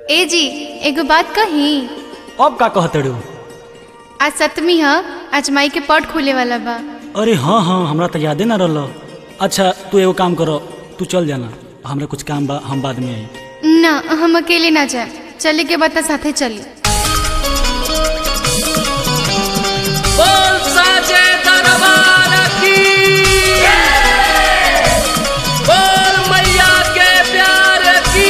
ए जी एगो बात कही अब का कहतड़ू आज सप्तमी ह आज माई के पट खुले वाला बा अरे हाँ हाँ हमरा तो यादे ना रहल अच्छा तू एगो काम करो तू चल जाना हमरा कुछ काम बा हम बाद में आई ना हम अकेले ना जाए चले के बाद साथे चली बोल साचे दरबार की बोल मैया के प्यार की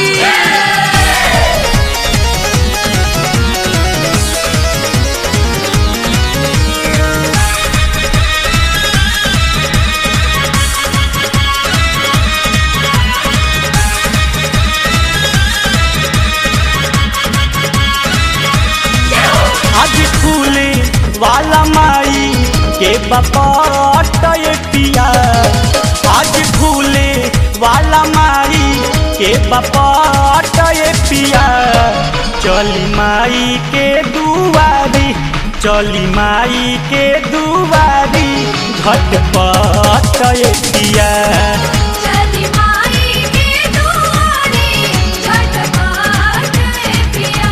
आज फूले वाला माई के बपट पिया आज फूले वाला माई के बपट पिया चली माई के दुआरी चली माई के दुआरी झटपट पिया चली माई के दुआरे झटपट पिया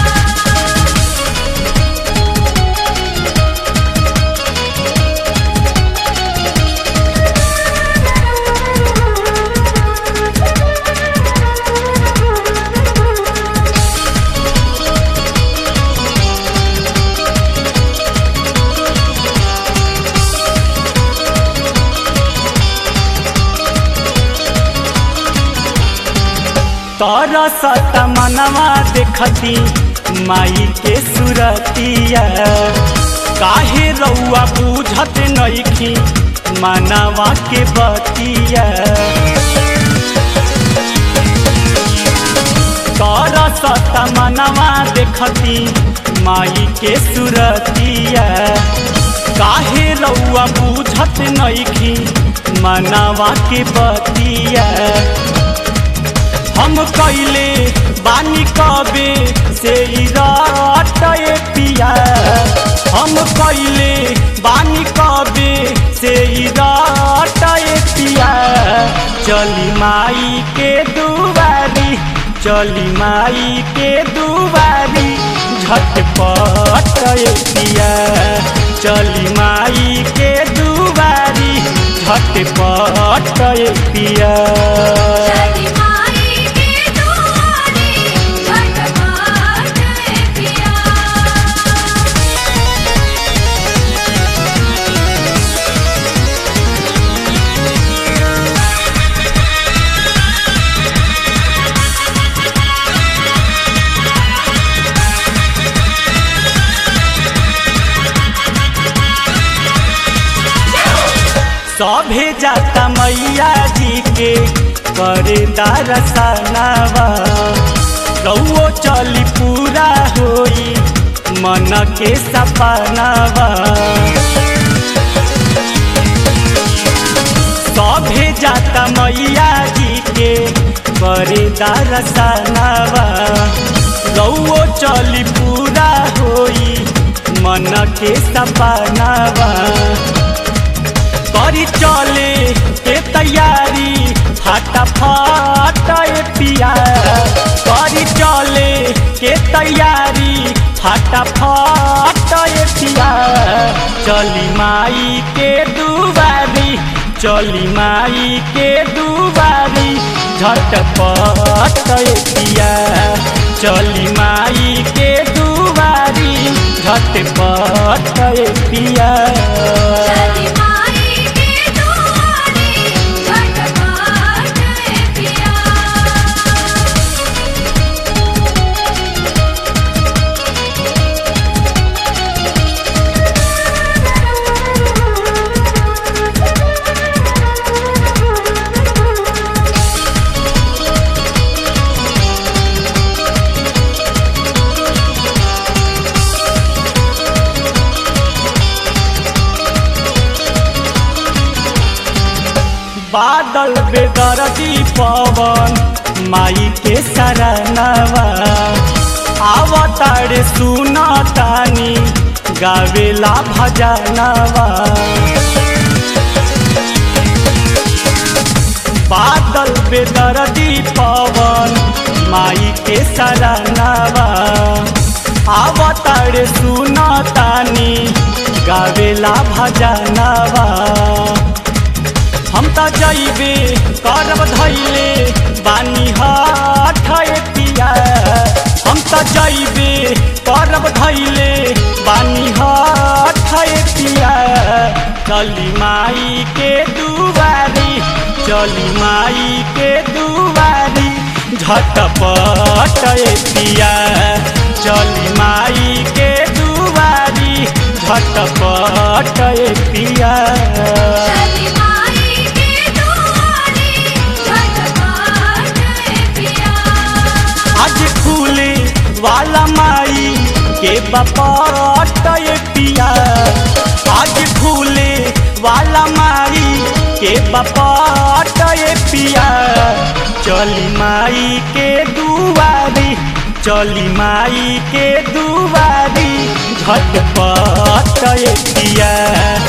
तोरा सत मनवा देखती माई के सुरतिया काहे रउआ बुझत नइखी मनवा के बतिया तोरा सत मनवा देखती माई के सुरतिया काहे रउआ बुझत नइखी मनवा के बतिया हम कैले बानी कबे से रटए पिया हम कैले बानी कबे से रटए पिया चली माई के दुआरी चली माई के दुआरी झटपट पिया चली माई के दुआरी झटपट पिया चली माई के दुआरे झटपट पिया सभे जाता मैया जी के करे दरसनावा रउओ चली पूरा होई मन के सपनावा सभे जाता मैया जी के करे दरसनावा रउओ चली पूरा होई मन के सपनावा करी चले के तैयारी फटाफट पिया करी चले के तैयारी फटाफट पिया चली माई के दुआरी चली माई के दुआरी झटपट पिया चली माई के दुआरी झटपट पिया चली माई के दुआरे झटपट पिया बादल बेदरदी पवन माई के सरनवा आवतारे सुना तानी गावेला भजनवा बादल बेदरदी पवन माई के सरानावा आवतार सुनतानी गावेला भजनावा हम त जइबे करब धैले बानी हाथ पिया हम त जइबे करब धैले बानी हाथ पिया चली माई के दुआरी चली माई के दुआरी झटपट पिया चली माई के दुआरी झटपट पिया चली माई के दुआरे झटपट पिया आज खुले वाला माई के बपट पिया आज खुले वाला माई के बपट पिया चली माई के दुआरी चली माई के दुआरी झटपट पिया